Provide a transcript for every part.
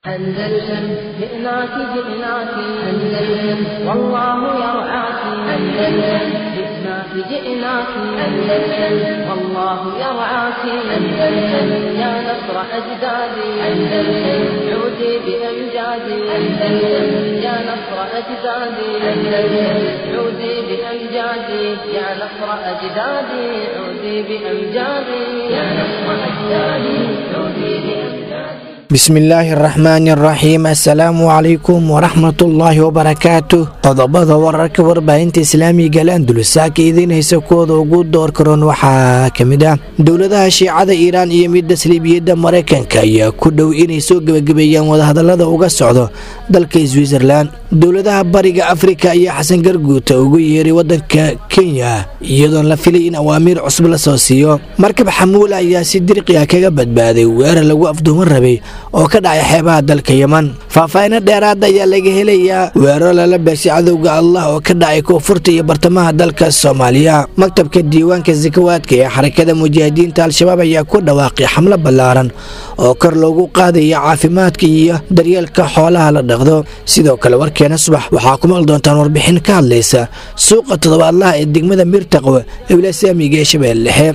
أندلسن جئناك جئناك أندلسن والله يرعاك أندلسن جئناك جئناك أندلسن والله يرعاك أندلسن يا نصر أجدادي أندلسن عودي بأمجادي أندلسن يا نصر أجدادي أندلسن عودي بأمجادي يا نصر أجدادي عودي بأمجادي يا نصر أجدادي عودي بأمجادي bismillaahi araxmaani araxiim assalaamu calaykum waraxmatullaahi wabarakaatu qodobada wararka warbaahinta islaamiga al andalusaaka idiinhaysa kuwooda ugu door karoon waxaa ka mid ah dowladaha shiicada iiraan iyo midda saliibiyadda maraykanka ayaa ku dhow inay soo gebagabeeyaan wadahadalada uga socdo dalka switzerlan dowladaha bariga afrika ayaa xasan garguuta ugu yeeray wadanka kenya iyadoon la filay in awaamiir cusub la soo siiyo markab xamuula ayaa si dirqi ah kaga badbaaday weerar lagu afduuman rabay oo ka dhacay xeebaha dalka yeman faahfaahino dheeraada ayaa laga helayaa weeraro lala beegsay cadowga allah oo ka dhacay koonfurta iyo bartamaha dalka soomaaliya maktabka diiwaanka sakawaadka ee xarakada mujaahidiinta al-shabaab ayaa ku dhawaaqay xamlo ballaaran oo kor loogu qaadaya caafimaadka iyo daryeelka xoolaha la dhaqdo sidoo kale warkeena subax waxaa ku maqli doontaan warbixin ka hadlaysa suuqa toddobaadlaha ee degmada mirtaqo ee wilasaamiga ee shabeelle dhexe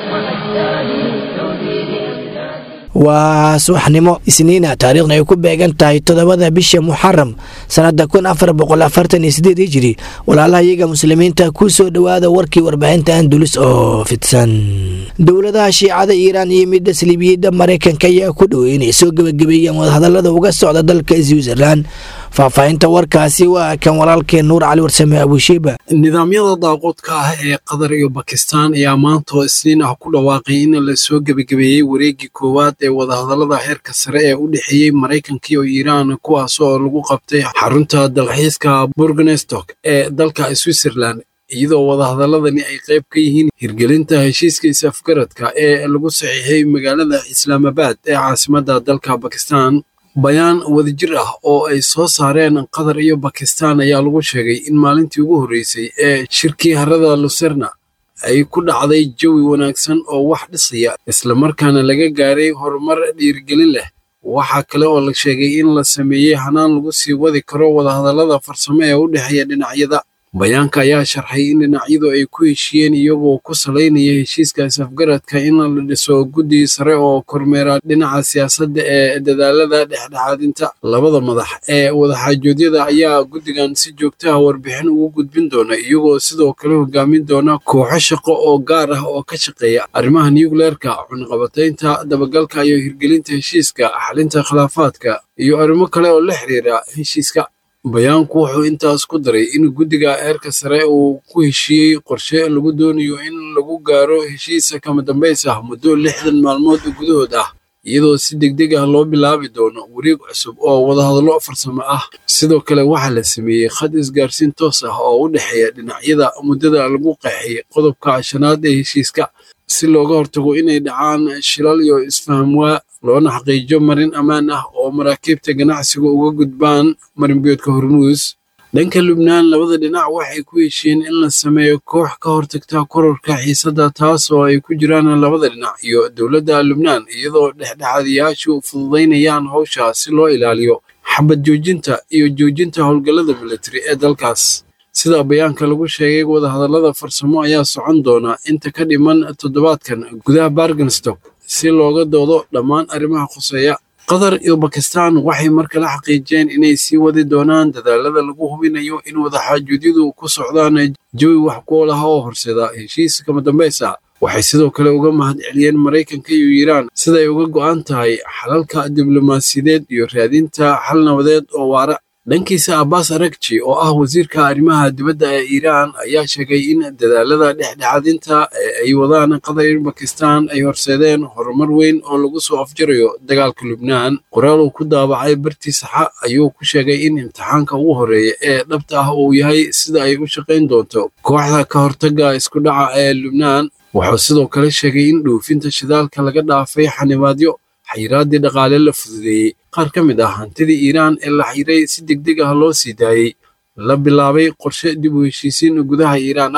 waa subaxnimo isniina taariikhna ay ku beegan tahay toddobada bisha muxaram sannada kun afar boqol afartan iyo sideed hijiri walaalaha iyaga muslimiinta ku soo dhowaada warkii warbaahinta andulus oo fidsan dowladaha shiicada iiraan iyo midda saliibiyadda maraykanka ayaa ku dhowey inay soo gebagabeeyaan wadahadalada uga socda dalka switzerlan faahfaahinta warkaasi waa kan walaalkeen nuur cali warsame abushiiba nidaamyada daaqoodka ah ee qatar iyo bakistaan ayaa maanta oo isniin ah ku dhawaaqay in la soo gebagabeeyey wareeggii koowaad ee wadahadallada heerka sare ee u dhexeeyey maraykanka iyo iiraan kuwaas oo lagu qabtay xarunta dalxiiska burgenestok ee dalka switzerland iyadoo wadahadaladani ay qayb ka yihiin hirgelinta heshiiska is-afgaradka ee lagu saxiixay magaalada islaamabad ee caasimadda dalka bakistan bayaan wadajir ah oo ay soo saareen qatar iyo bakistan ayaa lagu sheegay in maalintii ugu horreysay ee shirkii harada luserna ay ku dhacday jawi wanaagsan oo wax dhisaya islamarkaana laga gaaray horumar dhiirigelin leh waxaa kale oo la sheegay in la sameeyey hanaan lagu sii wadi karo wadahadallada farsamo ee u dhexeeya dhinacyada bayaanka ayaa sharxay in dhinacyadu ay ku heshiiyeen iyagoo ku salaynaya heshiiska is-afgaradka in la dhiso guddi sare oo kormeera dhinaca siyaasadda ee dadaalada dhexdhexaadinta labada madax ee wadaxaajoodyada ayaa guddigan si joogtaha warbixin ugu gudbin doona iyagoo sidoo kale hogaamin doona kooxo shaqo oo gaar ah oo ka shaqeeya arrimaha nucleerka cunaqabataynta dabagalka iyo hirgelinta heshiiska xalinta khilaafaadka iyo arrimo kale oo la xiriira heshiiska bayaanku wuxuu intaas ku daray in guddiga heerka sare uu ku heshiiyey qorshe lagu doonayo in lagu gaaro heshiisa kama dambays ah muddo lixdan maalmood gudahood ah iyadoo si degdeg ah loo bilaabi doono wareeg cusub oo wadahadallo farsamo ah sidoo kale waxaa la sameeyey khad isgaarsiin toos ah oo u dhexeeya dhinacyada muddada lagu qeexay qodobka shanaad ee heshiiska si looga hortago inay dhacaan shilal iyo isfahamwaa loona xaqiijo marin ammaan ah oo maraakiibta ganacsiga uga gudbaan marinbiyoodka hormuus dhanka lubnaan labada dhinac waxay ku heshiiyeen in la sameeyo koox ka hortagta kororka xiisadda taas oo ay ku jiraan labada dhinac iyo dowladda lubnaan iyadoo dhexdhexaadiyaashu fududaynayaan howsha si loo ilaaliyo xabad joojinta iyo joojinta howlgallada militari ee dalkaas sida bayaanka lagu sheegay wadahadallada farsamo ayaa socon doona inta ka dhiman toddobaadkan gudaha bargenstock si looga doodo dhammaan arrimaha khuseeya qatar iyo bakistan waxay mar kale xaqiijiyeen inay sii wadi doonaan dadaalada lagu hubinayo in wadaxaajuudyadu ku socdaan jawi wax kuol ah oo horseeda heshiis kama dambaysa waxay sidoo kale uga mahad celiyeen maraykanka iyo iiraan siday uga go'an tahay xalalka diblomaasiyadeed iyo raadinta xal nabadeed oo waara dhankiisa abbas arakji oo ah wasiirka arrimaha dibadda ee iiraan ayaa sheegay in dadaalada dhexdhexaadinta ee ay wadaan qatar iyo bakistan ay horseedeen horumar weyn oo lagu soo afjarayo dagaalka lubnaan qoraal uu ku daabacay bartii saxa ayuu ku sheegay in imtixaanka ugu horreeya ee dhabta ah uu yahay sida ay u shaqayn doonto kooxda ka hortagga isku dhaca ee lubnaan wuxuu sidoo kale sheegay in dhoofinta shidaalka laga dhaafay xanibaadyo xayiraaddii dhaqaale la fududeeyey qaar ka mid ah hantidii iiraan ee la xiray si degdeg ah loo sii daayey la bilaabay qorshe dib u heshiisiin gudaha iiraan ah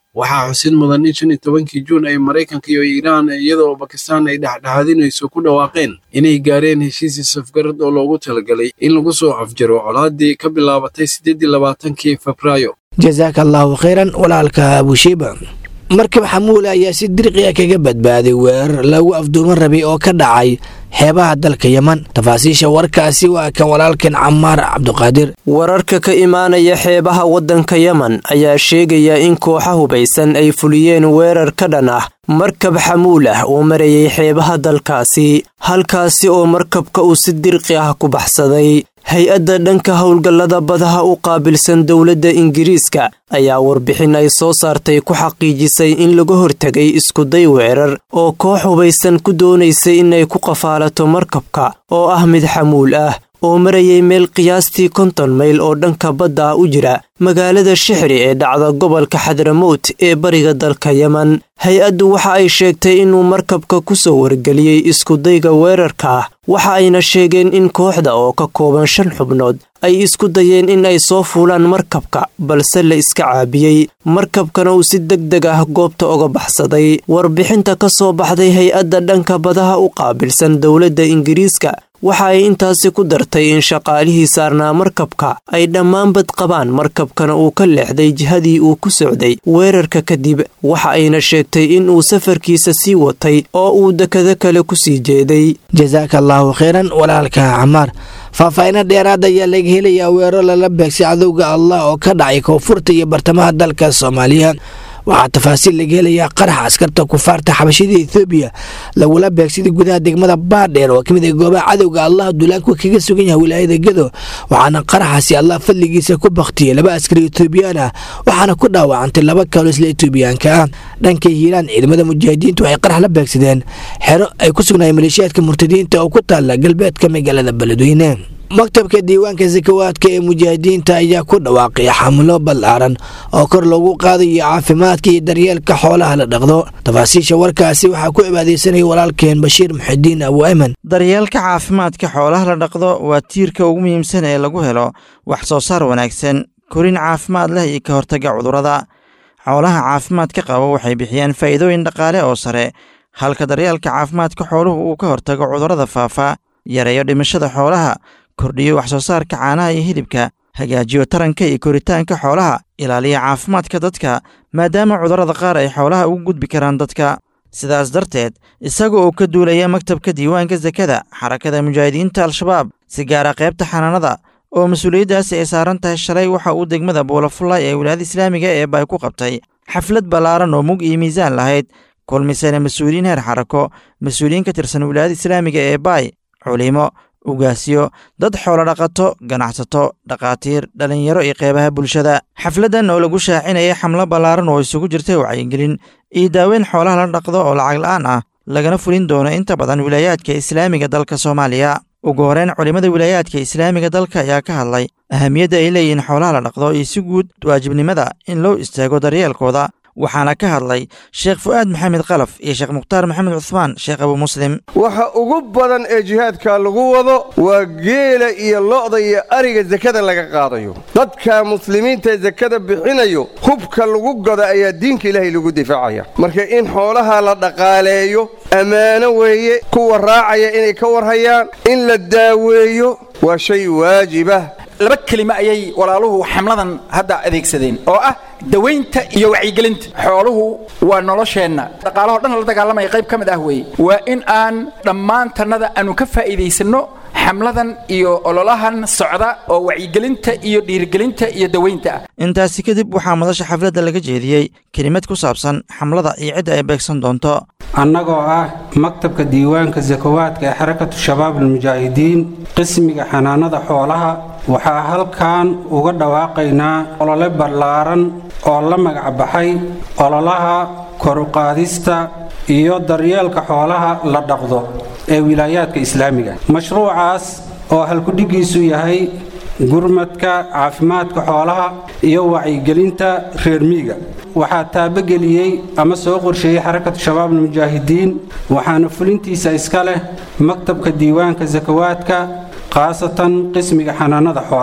waxaa xusid mudan in shan iyo tobankii juun ay maraykanka iyo iiraan iyadoo bakistaan ay dhexdhexaadinayso ku dhawaaqeen inay gaareen heshiisii safgarad oo loogu talagalay in lagu soo afjaro colaadii ka bilaabatay siddeed iyo labaatankii febraayo jasaaka allaahu khayran walaalka abushiiba markab xamuule ayaa si dirqiya kaga badbaaday weerar lagu afduuman rabay oo ka dhacay xeebaha dalka yeman tafaasiisha warkaasi waa kan walaalkan camaar cabduqaadir wararka ka imaanaya xeebaha waddanka yemen ayaa sheegaya in kooxa hubaysan ay fuliyeen weerar ka dhan ah markab xamuul ah oo marayay xeebaha dalkaasi halkaasi oo markabka uu si dirqi ah ku baxsaday hay-adda dhanka howlgallada badaha u qaabilsan dowladda ingiriiska ayaa warbixin ay soo saartay ku xaqiijisay in laga hortegay iskuday weerar oo koox hubaysan ku doonaysay inay ku qafaalato markabka oo ah mid xamuul ah oo marayay meel qiyaastii konton mayl oo dhanka badda u jira magaalada shixri ee dhacda gobolka xadramowt ee bariga dalka yemen hay-addu waxa ay sheegtay inuu markabka ku soo wargeliyey iskudayga weerarka ah waxa ayna sheegeen in kooxda oo ka kooban shan xubnood ay isku dayeen in ay soo fuulaan markabka balse la iska caabiyey markabkana uu si deg deg ah goobta uga baxsaday warbixinta ka soo baxday hay-adda dhanka badaha u qaabilsan dowladda ingiriiska waxa ay intaasi ku dartay in shaqaalihii saarnaa markabka ay dhammaanbad qabaan markabkana uu ka leexday jihadii uu ku socday weerarka kadib waxa ayna sheegtay in uu safarkiisa sii watay oo uu dekado kale ku sii jeeday jasaaka allaahu khayran walaalka camaar faahfaahinno dheeraad ayaa laga helayaa weerar lala beegsay cadowga allah oo ka dhacay koonfurta iyo bartamaha dalka soomaaliya waxaa tafaasiil laga helayaa qaraxa askarta kufaarta xabashida ethoobiya lagula beegsaday gudaha degmada baadheer oo kamid ah goobaha cadowga allah duulaanku kaga sugan yahay wilaayada gedo waxaana qaraxaasi allah fadligiisa ku baktiyey laba askari etoobiyaan ah waxaana ku dhaawacantay laba kaloo isla etoobiyaanka ah dhanka hiiraan ciidamada mujaahidiintu waxay qarax la beegsadeen xero ay ku sugnaayeen maleeshiyaadka murtadiinta oo ku taalla galbeedka magaalada beledweyne maktabka diiwaanka sakawaadka ee mujaahidiinta ayaa ku dhawaaqay xamulo ballaaran oo kor loogu qaadayo caafimaadka iyo daryeelka xoolaha la dhaqdo tafaasiisha warkaasi waxaa ku cibaadaysanaya walaalkeen bashiir muxidiin abu ayman daryeelka caafimaadka xoolaha la dhaqdo waa tiirka ugu muhiimsan ee lagu helo wax soo saar wanaagsan korin caafimaad leh iyo ka hortagga cudurrada xoolaha caafimaadka qaba waxay bixiyaan faa'iidooyin dhaqaale oo sare halka daryeelka caafimaadka xooluhu uu ka hortago cudurrada faafa yareeyo dhimashada xoolaha kordhiyo wax soo saarka caanaha iyo hilibka hagaajiyo taranka iyo koritaanka xoolaha ilaaliya caafimaadka dadka maadaama cudurrada qaar ay xoolaha ugu gudbi karaan dadka sidaas darteed isaga oo ka duulaya maktabka diiwaanka sakada xarakada mujaahidiinta al-shabaab si gaara qaybta xanaanada oo mas-uuliyaddaasi ay saaran tahay shalay waxa uu degmada buulafullay ee wilaayada islaamiga ee bay ku qabtay xaflad ballaaran oo mug iyo miisaan lahayd kulmisana mas-uuliyiin heer xarako mas-uuliyiin ka tirsan wilaayada islaamiga ee baay culimo ugaasyo dad xoolo dhaqato ganacsato dhakhaatiir dhallinyaro iyo qeybaha bulshada xafladdan oo lagu shaacinayay xamlo ballaaran oo isugu jirtay wacyigelin iyo daaweyn xoolaha la dhaqdo oo lacag la'aan ah lagana fulin doono inta badan wilaayaadka islaamiga dalka soomaaliya ugu horeyn culimmada wilaayaadka islaamiga dalka ayaa ka hadlay ahamiyadda ay leeyihiin xoolaha la dhaqdo iyo si guud waajibnimada in loo istaago daryeelkooda waxaana ka hadlay sheekh fu'aad maxamed kalaf iyo sheekh mukhtaar maxamed cuhmaan sheekh abu muslim waxa ugu badan ee jihaadka lagu wado waa geela iyo lo'da iyo ariga sakada laga qaadayo dadka muslimiinta ee sakada bixinayo hubka lagu goda ayaa diinka ilaahay lagu difaacaya marka in xoolaha la dhaqaaleeyo ammaano weeye kuwa raacaya inay ka warhayaan in la daaweeyo waa shay waajibah laba kelimo ayay walaaluhu xamladan hadda adeegsadeen oo ah dawaynta iyo wacyigelinta xooluhu waa nolosheenna dhaqaalahoo dhan la dagaalamaya qayb ka mid ah weeye waa in aan dhammaantannada aanu ka faa'iidaysanno xamladan iyo ololahan socda oo wacyigelinta iyo dhiirigelinta iyo dawaynta ah intaasi kadib waxaa madasha xafladda laga jeediyey kelimad ku saabsan xamlada iyo cidda ay beegsan doonto annagoo ah maktabka diiwaanka sakawaadka ee xarakatu shabaab almujaahidiin qismiga xanaanada xoolaha waxaa halkan uga dhawaaqaynaa olole ballaaran oo la magacbaxay ololaha koruqaadista iyo daryeelka xoolaha la dhaqdo ee wilaayaadka islaamiga mashruucaas oo halkudhigiisu yahay gurmadka caafimaadka xoolaha iyo wacyigelinta reer miiga waxaa taabageliyey ama soo qorsheeyey xarakatu shabaab almujaahidiin waxaana fulintiisa iska leh maktabka diiwaanka sakawaadka khaasatan qismiga xanaanada xoolaha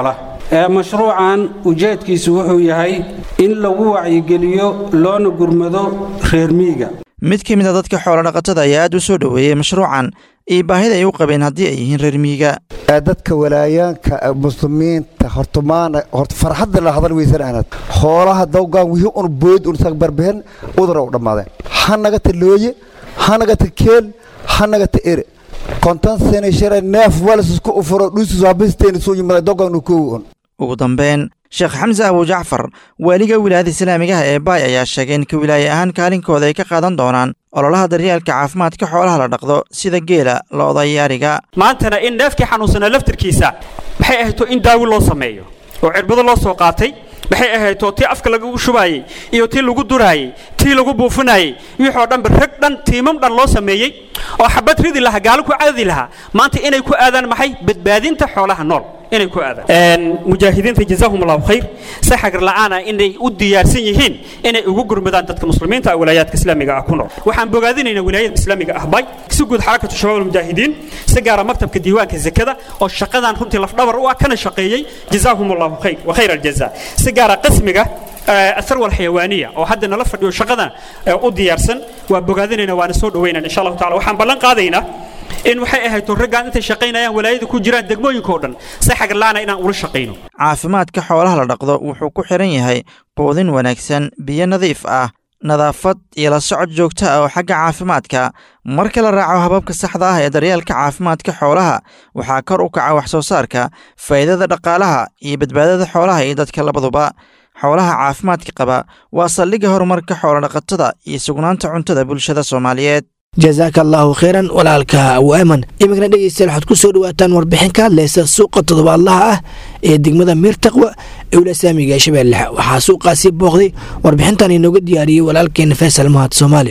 ee mashruucan ujeedkiisu wuxuu yahay in lagu wacyigeliyo loona gurmado reer miyiga mid ka mid a dadka xoolodhaqatada ayaa aad u soo dhoweeyey mashruucan iyo baahida ay u qabeen haddii ay yihiin reer miyiga dadka walaayaanka muslimiinta hortumaana horta farxadda la hadal weysan aanad xoolaha dawgaan wixii un bood un sag barbehen udura u dhammaadeen ha nagata looye ha nagata keel ha nagata ere konton sene shara neef walisisku ufuro dhuusus habisteeni soo yimada dawgaan koowi un ugu dambeyn sheekh xamse abu jacfar waaliga wilaayada islaamigaha ee baay ayaa sheegay in ka wilaaye ahaan kaalinkooda ay ka qaadan doonaan ololaha daryeelka caafimaadka xoolaha la dhaqdo sida geela lo'da iyo ariga maantana in neefkii xanuunsanaa laftirkiisa maxay ahayto in daawi loo sameeyo oo cirbado loo soo qaatay maxay ahayto tii afka lagu shubaayey iyo tii lagu duraayey tii lagu buufinayey wixoo dhanba rag dhan tiimam dhan loo sameeyey oo xabad ridi lahaa gaalo ku caadi lahaa maanta inay ku aadaan maxay badbaadinta xoolaha nool inay ku aadaan mujaahidiinta jazaahum allahu khayr si xagar la'aana inay u diyaarsan yihiin inay ugu gurmadaan dadka muslimiinta ah wilaayaadka islaamiga ah ku nool waxaan bogaadinaynaa wilaayada islaamiga ah bay si guud xarakatu shabaab almujaahidiin si gaara maktabka diiwaanka zakada oo shaqadan runtii lafdhabar u ah kana shaqeeyey jazaahum allahu khayr wa khayr aljaza si gaara qismiga الثروة الحيوانية أو حد نلا فديو شقدنا أو ديارسن وبقادنا وانا سود وين إن شاء الله تعالى وحن بلن قاضينا in waxay ahayd raggaan intay shaqaynayaan walaayada ku jiraan degmooyinkao dhan si xagarlaana inaan ula shaqayno caafimaadka xoolaha la dhaqdo wuxuu ku xiran yahay quudin wanaagsan biyo nadiif ah nadaafad iyo la socod joogto ah oo xagga caafimaadka marka la raaco hababka saxda ah ee daryeelka caafimaadka xoolaha waxaa kor u kaca wax soo saarka faa'iidada dhaqaalaha iyo badbaadada xoolaha iyo dadka labaduba xoolaha caafimaadka qaba waa saldhigga horumarka xoolodhaqatada iyo sugnaanta cuntada bulshada soomaaliyeed jazaaka allaahu khayran walaalka awaaman iminkana dhegeystayaal waxaad ku soo dhawaataan warbixin ka hadlaysa suuqa toddobaadlaha ah ee degmada miirtaqwa ee wulasaamiga ee shabeellaha waxaa suuqaasi booqday warbixintan inooga diyaariyey walaalkeena faysal mahad soomaali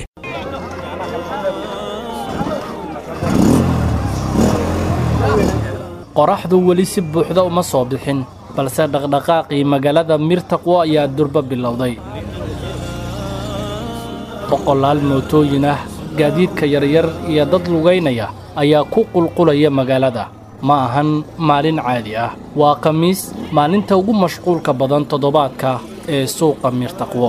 qoraxdu weli si buuxda uma soo bixin balse dhaqdhaqaaqii magaalada miirtaqwo ayaa durba bilowday boqolaal mootooyin ah gaadiidka yaryar iyo dad lugaynaya ayaa ku qulqulaya magaalada ma ahan maalin caadi ah waa khamiis maalinta ugu mashquulka badan toddobaadka ee suuqa miirtaqwo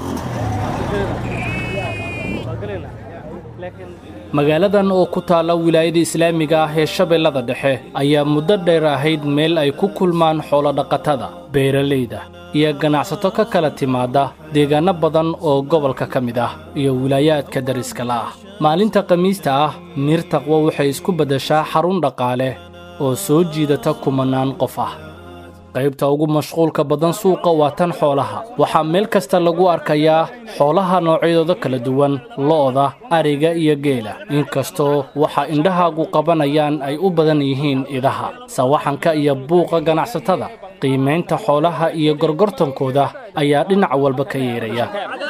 magaaladan oo ku taalla wilaayada islaamiga ah ee shabeellada dhexe ayaa muddo dheer ahayd meel ay ku kulmaan xoolodhaqatada beeralayda iyo ganacsato ka kala timaadda deegaanno badan oo gobolka ka mid ah iyo wilaayaadka dariska la'ah maalinta khamiista ah miirtaqwo waxay isku beddeshaa xarun dhaqaale oo soo jiidata kumannaan qof ah qaybta ugu mashquulka badan suuqa waa tan xoolaha waxaa meel kasta lagu arkayaa xoolaha noocyadooda kala duwan lo'da ariga iyo geela inkastoo waxa indhahaagu qabanayaan ay u badan yihiin idaha sawaxanka iyo buuqa ganacsatada qiimaynta xoolaha iyo gorgortankooda ayaa dhinac walba ka yeeraya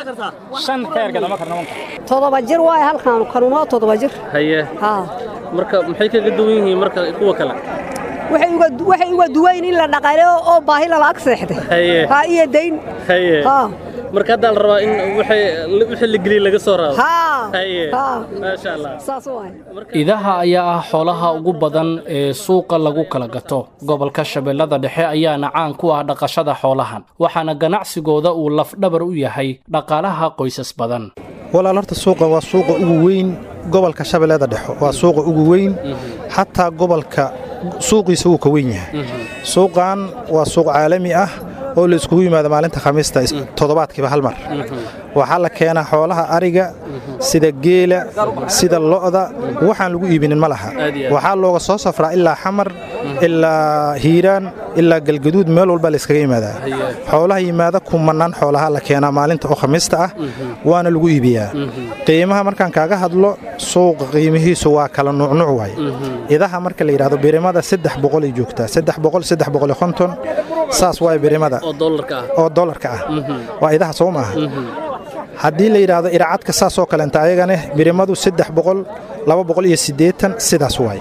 todoba jir waay halkaan kanuunoo todoba jir haye marka maxay kaga duwan yihiin marka kuwa kale waxay uga duwayn in la dhaqaaleyo oo baahi lala ag seexday ha iyo dayn marka haddaa la rabaa in wixii la geliya laga soo raado maasha allah idaha ayaa ah xoolaha ugu badan ee suuqa lagu kala gato gobolka shabeellada dhexe ayaana caan ku ah dhaqashada xoolahan waxaana ganacsigooda uu lafdhabar u yahay dhaqaalaha qoysas badan walaal horta suuqa waa suuqa ugu weyn gobolka shabeellada dhexe waa suuqa ugu weyn xataa gobolka suuqiisa wuu ka weyn yahay suuqan waa suuq caalami ah oo la iskugu yimaado maalinta khamiista toddobaadkiiba hal mar waxaa la keenaa xoolaha ariga sida geela sida lo'da waxaan lagu iibinin ma laha waxaa looga soo safraa ilaa xamar ilaa hiiraan ilaa galgaduud meel walba la iskaga yimaadaa xoolaha yimaada kumannaan xoolaha la keenaa maalinta oo khamiista ah waana lagu iibiyaa qiimaha markaan kaaga hadlo suuqa qiimihiisu waa kala nuucnuuc waay idaha marka la yidhahdo birimada saddex boqolay joogtaa saddex boqol saddex boqol iyo konton saas waay birimada oo dollarka ah waa idaha soo maaha haddii la yidhaahdo iracadka saasoo kaleenta ayagane birimadu saddex boqol laba boqol iyo siddeetan sidaas waay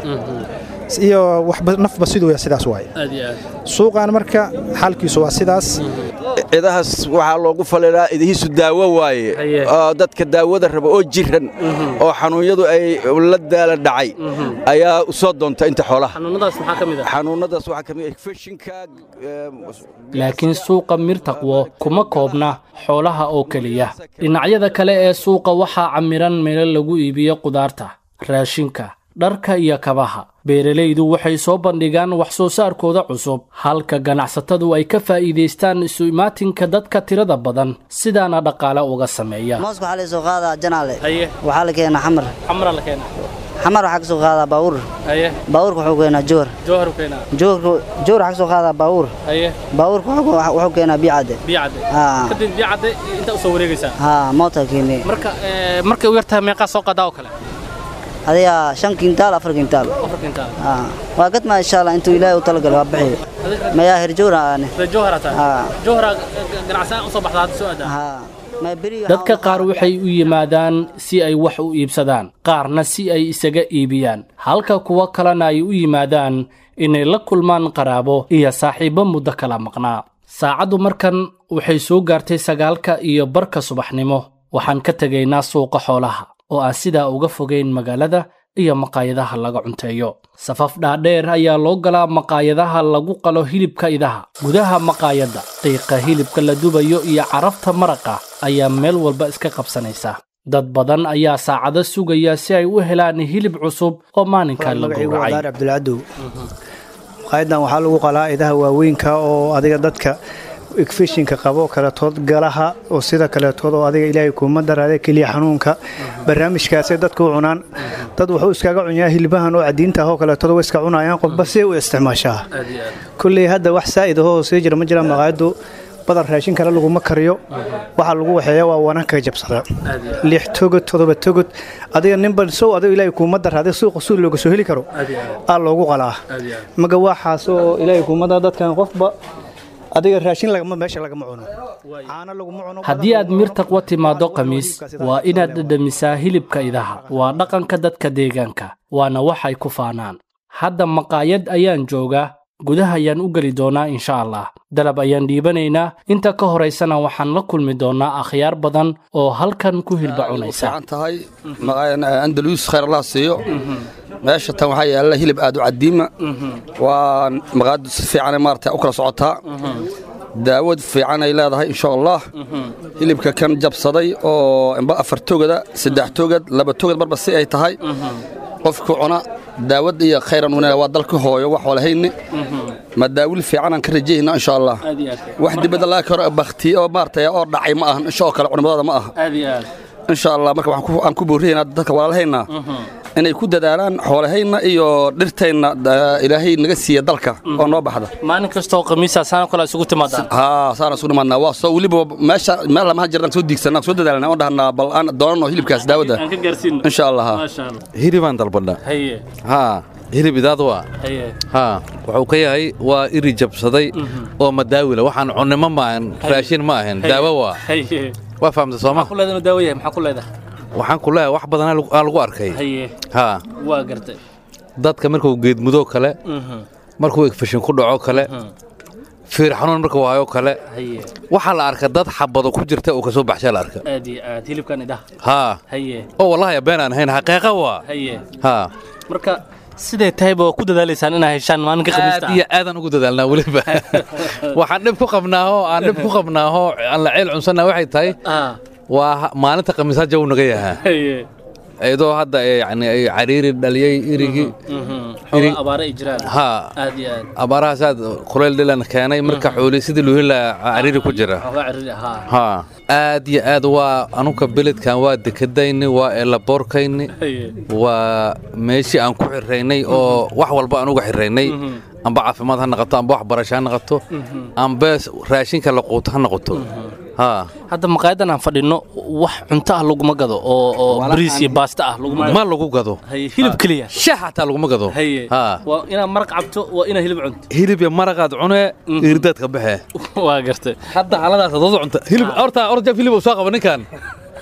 iyo waxba nafba siduu ya sidaas waay suuqan marka xalkiisu waa sidaas cidahaas waxaa loogu falilaa idihiisu daawo waaye oo dadka daawada raba oo jiran oo xanuunyadu ay la daala dhacay ayaa u soo doonta inta xoolaha xanuunadaas maxaa ka mid ah xanuunadaas waxaa ka mid ah fashinka laakiin suuqa mirtaqwo kuma koobna xoolaha oo keliya dhinacyada kale ee suuqa waxaa camiran meelo lagu iibiyo qudaarta raashinka dharka iyo kabaha beeralaydu waxay soo bandhigaan wax soo saarkooda cusub halka ganacsatadu ay ka faa'iidaystaan isu imaatinka dadka tirada badan sidaana dhaqaale uga sameeya mooska waxaa la soo qaadaa janaale waxaa la keenaa xamar xamara la keenaa xamar waxaa ka soo qaadaa baawur haye baawurka wuxuu keenaa joor jowhar u keenaa joorka joor waxaa ka soo qaadaa baawur haye baawurka wuxuu wuxuu keenaa biyacadde biyacadde haa kadib biyacadde inta u soo wareegaysaa haa moota keenee marka ee, markay u yartahay meeqaa soo qadaa oo kale adiga shan kintaal afar kintaal afar kintaal haa waa gadmaa insha allah intuu ilaahay u talagalay waa bixiyo mayaa herjoora aane Reer jowhara taa haa jowhara ganacsan u soo baxdaa hadda soo aadaa haa ma beri dadka qaar waxay u yimaadaan si ay wax u iibsadaan qaarna si ay isaga iibiyaan halka kuwa kalena ay u yimaadaan inay la kulmaan qaraabo iyo saaxiibbo muddo kala maqnaa saacaddu markan waxay soo gaartay sagaalka iyo barka subaxnimo waxaan ka tegaynaa suuqa xoolaha oo aan sidaa uga fogayn magaalada iyo maqaayadaha laga cunteeyo safaf dhaadheer ayaa loo galaa maqaayadaha lagu qalo hilibka idaha gudaha maqaayadda qiiqa hilibka la dubayo iyo carafta maraqa ayaa meel walba iska qabsanaysa dad badan ayaa saacado sugaya si ay u helaan hilib cusub oo maalinkaa la magacaygu gowracay wadaar cabdulcadow maqaayadan waxaa lagu qalaa idaha waaweynka oo adiga dadka igfishinka qabo kaletood galaha oo sida kaletood oo adiga ilaahay kuuma daraade keliya xanuunka barnaamijkaasay dadku u cunaan dad wuxuu iskaga cunyaa hilbahan oo cadiinta ah oo kaletood way iska cunayaan qofba si u isticmaashaa kulley hadda wax saa'id ahoo sii jira ma jiraan maqaayaddu badan raashin kale laguma kariyo waxaa lagu waxeeya waa wananka jabsada lix togod todoba togod adiga ninban sow adiga ilaahay kuuma daraade suuqa suud looga soo heli karo aa loogu qalaa maga waxaas oo ilaahay kuuma dara dadkan qofba adiga raashin lagama meesha lagama cuno caano laguma cuno haddii aad mirtaqwa timaaddo khamiis waa inaad dhadhamisaa hilibka idaha waa dhaqanka dadka deegaanka waana waxay ku faanaan hadda maqaayad ayaan joogaa gudaha ayaan u geli doonaa insha allah dalab ayaan dhiibanaynaa inta ka horaysana waxaan la kulmi doonaa akhyaar badan oo halkan ku hilba cunaysa fiican tahay andalus khayr allah siiyo meesha tan waxaa yaalla hilib aad u cadiima waa maqaadu si fiican maarata u kala socotaa daawad fiican ay leedahay insha allah hilibka kan jabsaday oo imba afar togada saddex togad laba togad marba si ay tahay qofku cuna daawad iyo khayran una waa dalka hooyo wax walahayni ma daawil fiican aan ka rajayna insha allah wax dibadda laga karo bakti oo maarata oo dhacay ma ahan insha oo kale culimadooda ma aha insha allah marka waxaan ku- aan ku booriyaynaa dadka walaalahayna inay ku dadaalaan xoolahayna iyo dhirtayna da- ilaahay naga siiya dalka oo noo baxda maalin kastoo khamiisa saana kale isugu timaadaan haa saana isugu nimaadnaa waa soo weliba meesha meel lamaha jirnaan soo diigsanaa soo dadaalnaa oo dhahnaa bal aan doonano hilibkaas daawada aan ka gaarsiino insha allah haa. maasha allah hilibaan dalbadha haye haa hilib idaad waa haye haa wuxuu ka yahay waa iri jabsaday oo madaawila waxaan cunnimo ma ahan raashin ma ahan Haye. daawo waa haye waa fahamta sooma maxaa ku leedahay inuu daawo yahay maxaa ku leedahay waxaan ku leeyahay wax badan aa lagu arkay haye haa waa gartay dadka markuu geedmudoo kale Mhm. markuu egfashin ku dhaco kale fiir xanuun markuu waayo kale haye waxaa la arka dad xabado ku jirta oo kasoo baxshaa la arka aad iyo aad hilibkan idaha haa haye oo wallahi been aan ahayn xaqiiqa waa haye haa marka siday tahayba waa ku dadaalaysaan inaa heshaan maalinka khamiista aad iyo aadaan ugu dadaalnaa weliba waxaan dhib ku qabnaaho aan dhib ku qabnaaho aan la ceel cunsanaa waxay tahay ah waa ha- maalinta khamiisaa jaw naga yahaa haye iyadoo hadda ay yani ay cariiri dhaliyey irigii xoogaa abaare ay jiraan haa aad iyo aad abaarahaas aad kuleyl dhilan keenay marka xooli sidii loo heli lahaa cariiri ku jira xoogaa ciriri ahaa haa aad iyo aad waa anuka beledkan waa dekadayni waa eelaboorkayni haye waa meeshii aan ku xiraynay oo wax walba aan uga xiraynay amba caafimaad ha noqoto amba waxbarasho ha noqoto amba raashinka la quuto ha noqoto haa hadda maqaayadan aan fadhino wax cunto ah laguma gado oo oo bariis iyo baasta ah laguma ma lagu gado haye hilib keliya shax xataa laguma gado haye haa waa inaad maraq cabto waa inaad hilib cunto hilib iyo maraqaad cunee irdaad ka baxee waa gartay hadda xaaladaas adood cunta hilib horta orjaf hilib uu soo qaba ninkan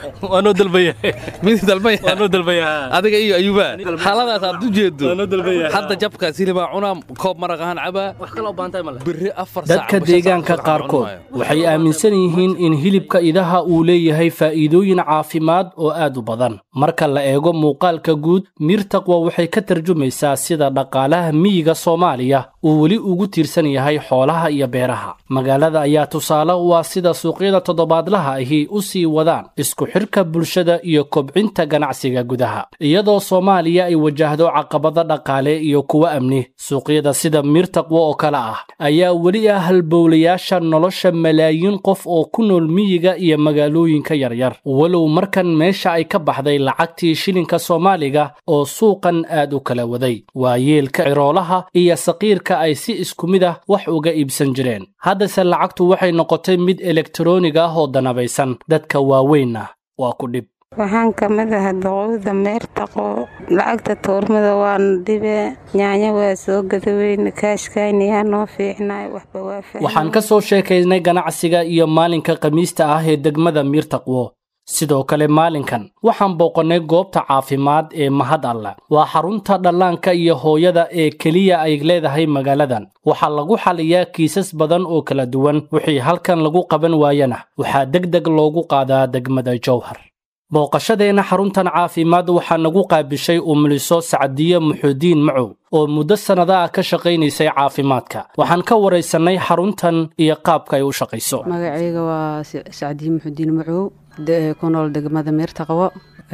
waa noo dalbaya mid dalbaya waa noo dalbaya adiga iyo ayuba xaaladaas aad u jeedo waa noo dalbaya hadda jabkaas hilibaa cunaa koob maraq ahaan cabaa wax kale oo baantay male birri afar dadka deegaanka qaarkood waxay aaminsan yihiin in hilibka idaha uu leeyahay faa'iidooyin caafimaad oo aad u badan marka la eego muuqaalka guud miirtaqwa waxay ka tarjumaysaa sida dhaqaalaha miyiga soomaaliya uu weli ugu tiirsan yahay xoolaha iyo beeraha magaalada ayaa tusaale u ah sida suuqyada toddobaadlaha ahi u sii wadaan isku xidhka bulshada iyo kobcinta ganacsiga gudaha iyadoo soomaaliya ay wajahdo caqabado dhaqaale iyo kuwo amni suuqyada sida miirtaqwa oo kale ah ayaa weli ah halbowlayaasha nolosha malaayiin qof oo ku nool miyiga iyo magaalooyinka yaryar walow markan meesha ay ka baxday lacagtii shilinka soomaaliga oo suuqan aad u kala waday waa yeelka ciroolaha iyo saqiirka ay si isku mid ah wax uga iibsan jireen haddase lacagtu waxay noqotay mid elektaroonig ah oo danabaysan dadka waaweynna waa ku dhib waxaan ka mid ahay doqowda meertaqo lacagta tuurmada waana dhibe nyaanya waa soo gadaweyne kaashkaynayaa noo fiicnay waxba waa waxaan ka soo sheekaynay ganacsiga iyo maalinka khamiista ah ee degmada miirtaqwo sidoo kale maalinkan waxaan booqannay goobta caafimaad ee mahad alla waa xarunta dhallaanka iyo hooyada ee keliya ay leedahay magaaladan waxaa lagu xaliyaa kiisas badan oo kala duwan wixii halkan lagu qaban waayana waxaa deg deg loogu qaadaa degmada jowhar booqashadeenna xaruntan caafimaad waxaa nagu qaabishay umuliso sacdiye muxuudiin macow oo muddo sannada ah ka shaqaynaysay caafimaadka waxaan ka waraysannay xaruntan iyo qaabka ay u shaqayso magacayga waa sacdiye muxuudiin macow ku nool degmada meertaqwo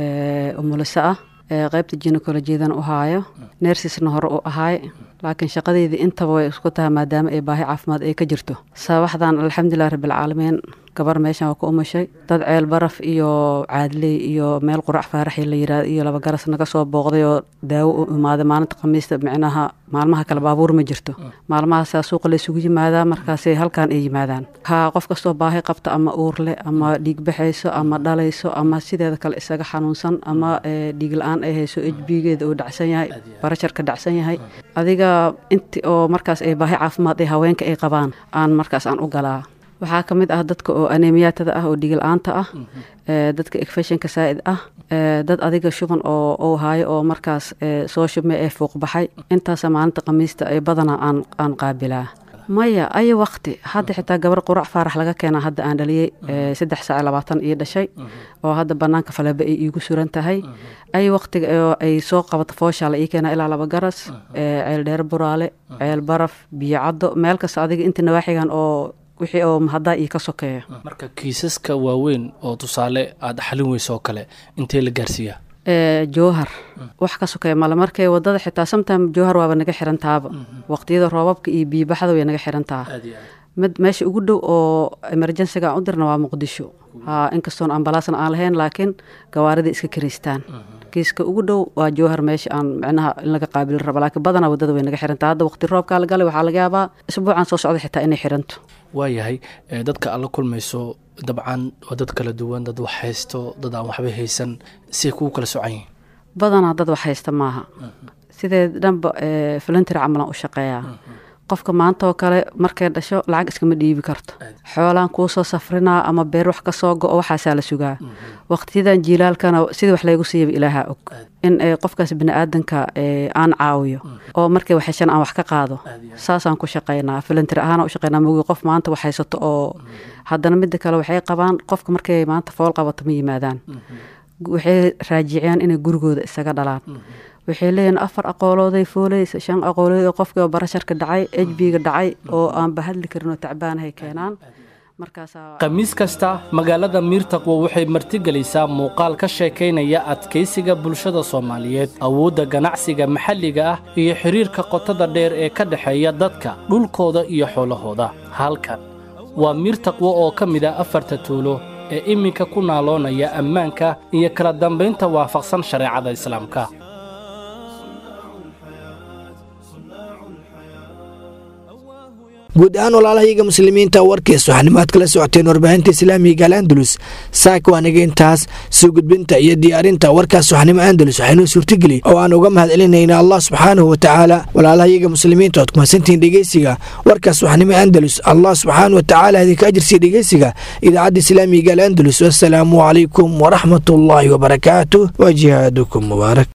umuliso ah qaybta jinekolojiyadan u haayo neersisna hore u ahaay laakiin shaqadeydii intaba way isku tahay maadaama ay baahi caafimaad ay ka jirto sabaxdan alxamdulilah rabbilcaalamiin gabar meeshan waa ku umashay dad ceel baraf iyo caadley iyo meel qurac faaraxi la yirahdo iyo laba garas naga soo booqday oo daawo u imaaday maalinta khamiista micnaha maalmaha kale baabuur ma jirto maalmahaasaa suuqa la isugu yimaadaa markaasay halkan ay yimaadaan ha qof kastoo baahi qabta ama uurle ama dhiig baxayso ama dhalayso ama sideeda kale isaga xanuunsan ama dhiig la-aan ay hayso ejbigeeda uu dhacsan yahay barasharka dhacsan yahay adiga inti oo markaas ay baahi caafimaad ay haweenka ay qabaan aan markaas aan u galaa waxaa ka mid ah dadka oo anemiyaatada ah oo dhigil-aanta ah dadka ekfeshinka saa'id ah dad adiga shuban oo uu haayo oo markaas soo shubmay ee fuuq baxay intaasa maalinta khamiista ay badanaa aan aan qaabilaa maya ayo waqti hadda xitaa gabar qurac faarax laga keenaa hadda aan dhaliyey saddex saac labaatan ii dhashay oo hadda banaanka faleba ay iigu suran tahay ayo waqtiga ay soo qabato fooshaa la ii keenaa ilaa laba garas ceel dheer buraale ceel baraf biyo caddo meel kasta adiga inta nawaaxigan oo wixii oo haddaa ii ka sokeeya marka kiisaska waaweyn oo tusaale aad xalin weyso oo kale intee la gaarsiiyaa jowhar wax ka sokeeya male markay wadada xitaa sometime jowhar waaba naga xirantaaba waqtiyada roobabka iyo biibaxda way naga xirantaa mid meesha ugu dhow oo emerjensiga aan u dirna waa muqdisho ha inkastoon ambalaasna aan lahayn laakiin gawaarida iska karaystaan kiiska ugu dhow waa jowhar meesha aan micnaha in laga qaabili rabo laakiin badanaa wadada way naga xirantaa hadda waqti roobkaa la galay waxaa laga yaabaa isbuucan soo socda xitaa inay xiranto waayahay dadka aad la kulmayso dabcan waa dad kala duwan dad wax haysto dad aan waxba haysan siay kugu kala socan yihiin badanaa dad wax haysta maaha sidee dhanba filantary camalan u shaqeeyaa qofka maanta oo kale markay dhasho lacag iskama dhiibi karto xoolaan kuu soo safrinaa ama beer wax ka soo go-o waxaasaa la sugaa waqtiyadan jiilaalkana sidii wax laygu siiyaba ilaaha og in qofkaas biniaadanka aan caawiyo oo markay waxheshan aan wax ka qaado saasaan ku shaqaynaa filantary ahaan u shaqaynaa mogi qof maanta wax haysato oo haddana midda kale waxay qabaan qofka markay maanta fool qabato ma yimaadaan waxay raajiciyaan inay gurigooda isaga dhalaan waxay leeyihin afar aqoolooday foolaysa shan aqoolood oo qofkii oo barasharka dhacay ejbiga dhacay oo aan bahadli karin oo tacbaanahay keenaan khamiis kasta magaalada miirtaqwo waxay martigelaysaa muuqaal ka sheekaynaya adkaysiga bulshada soomaaliyeed awoodda ganacsiga maxalliga ah iyo xidhiirka qotada dheer ee ka dhexeeya dadka dhulkooda iyo xoolahooda halkan waa miirtaqwo oo ka mid ah afarta tuulo ee iminka ku naaloonaya ammaanka iyo kala dambaynta waafaqsan shareecada islaamka guud ahaan walaalahayaga muslimiinta warkiis waxanimaad kala socoteen warbaahinta islaamiga al andalus saaka waaniga intaas soo gudbinta iyo diyaarinta warkaas waxnimo andalus waxaynoo suurtageli oo aan uga mahad celinayna allah subxaanahu watacaala walaalahayaga muslimiinta ood kumasantihiin dhegeysiga warkaas waxnimo andalus allah subxaanahu watacaala idinka ajirsiya dhegeysiga idaacadda islaamiga al andalus wasalaamu calaykum waraxmat ullaahi wabarakaatuh wa jihaadukum mubaarak